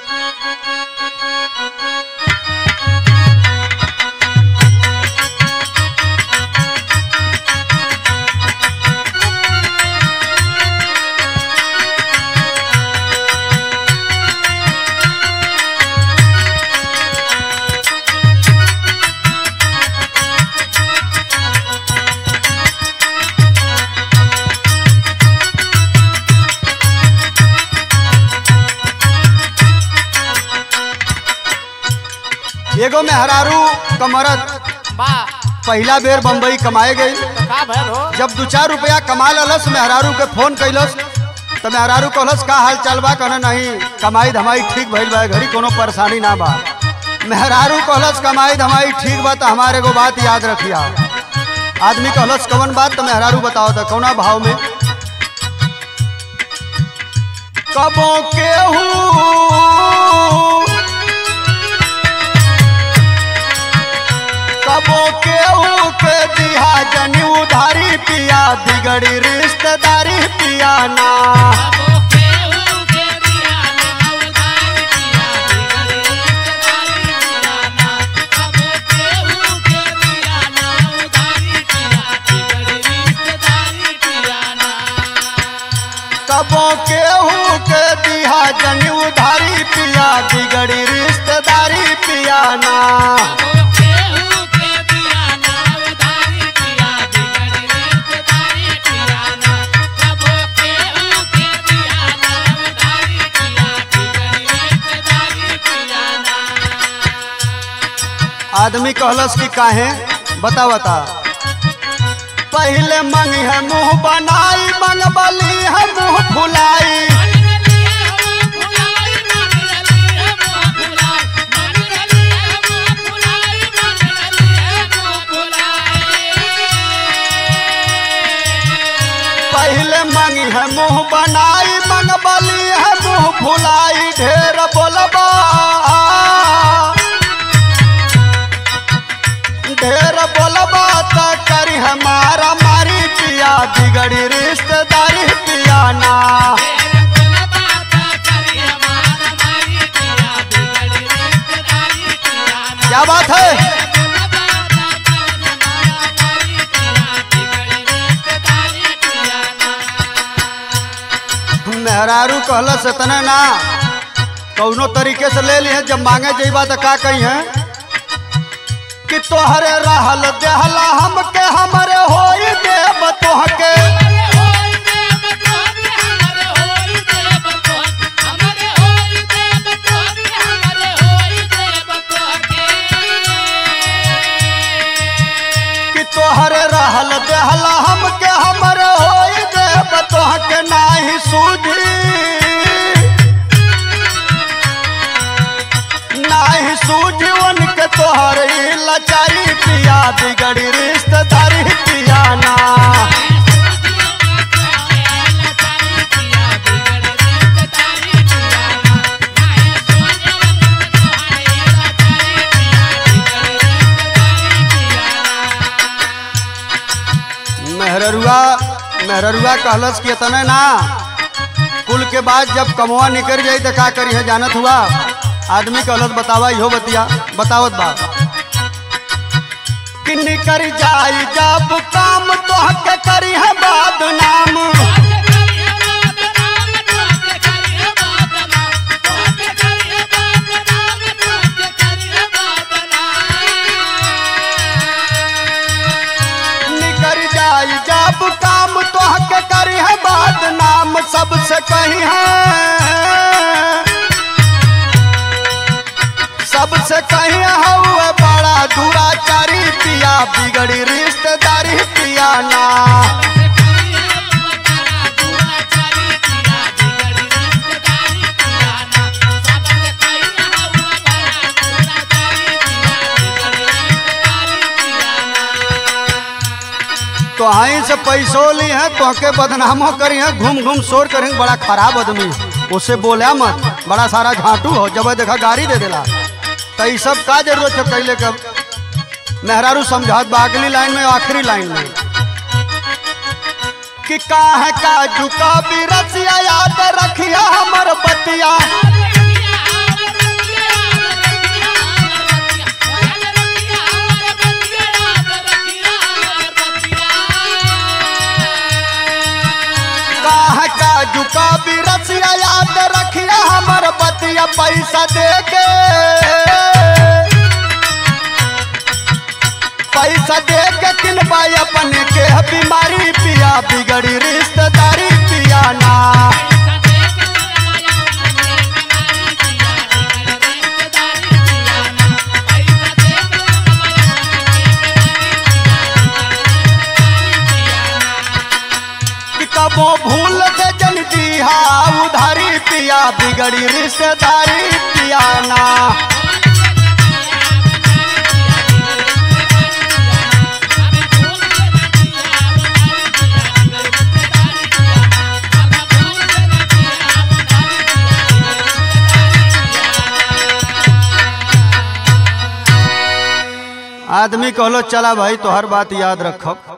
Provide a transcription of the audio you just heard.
एगो मेहरारू कमरत बा पहला बेर बम्बई कमाए गई तो का भैल हो जब दू चार रुपया कमा ललस मेहरारू के फोन कैलस तो मेहरारू कहलस का हाल चाल बा कहना नहीं कमाई धमाई ठीक भइल बा घड़ी कोनो परेशानी ना बा मेहरारू कहलस कमाई धमाई ठीक बा तो हमारे एगो बात याद रखिया आदमी कहलस कवन बात तो मेहरारू बताओ तो कौना भाव में कबो केहू कबो केहू के दिया जनी उधारी पिया बिगड़ी रिश्तेदारी पिया ना कबो केहू के दिया जनी उधारी पिया बिगड़ी रिश्तेदारी पिया ना आदमी कहलस कि काहे बता बता पहले मंगी है मुंह बनाई मंगबली है मुंह फुलाई पहले मंगी है मुंह बनाई मंगबली है मुंह फुलाई ढेर बोलबा ढेर बोलबा तो करी हमारा मारी पिया बिगड़ी रिश्तेदारी पिया ना क्या बात है मेहरारू कहलस इतने ना कौनो तरीके से ले लिए जब मांगे जेबा तो का कही है कि तोहरे रहल देहला हमके हमरे होई देव तोहके कि तोहरे रहल देहला हमके हमरे होई देव तोहके नाही सूझी नाही सूझी उनके तोहर ई लाचारी पिया बिगड़ी रिश्तेदारी पिया ना मेहररुआ मेहररुआ कहलस कि इतने ना कुल के बाद जब कमवा निकल जाई तो का करी है जानत हुआ आदमी कहलस बतावा इहो बतिया बतावत बा कि निकर जाई जब काम तोहके करी है बदनाम निकर जाई जब काम तोहके करी है बदनाम सबसे कही है सबसे कही हउए बड़ा दुराचारी पिया बिगड़ी रिश्तेदारी पिया ना तो हाई से पैसों ली है तोहके बदनामो करी है घूम घूम शोर करेंगे बड़ा खराब आदमी उससे बोला मत बड़ा सारा झाटू हो जब देखा गाड़ी दे देला तो ये सब का जरूरत है कैले का मेहरारू समझात बा अगली लाइन में आखिरी लाइन में कि का है काजू का भी रसिया याद रखिया हमर बतिया रुपया पैसा दे के पैसा दे के किनबा अपने के बीमारी पिया बिगड़ी रिश्तेदारी पिया ना कि कबो भूल से जन दिहा उधारी पिया बिगड़ी रिश्तेदारी पिया ना आदमी कहलो चला भाई तो हर बात याद रखब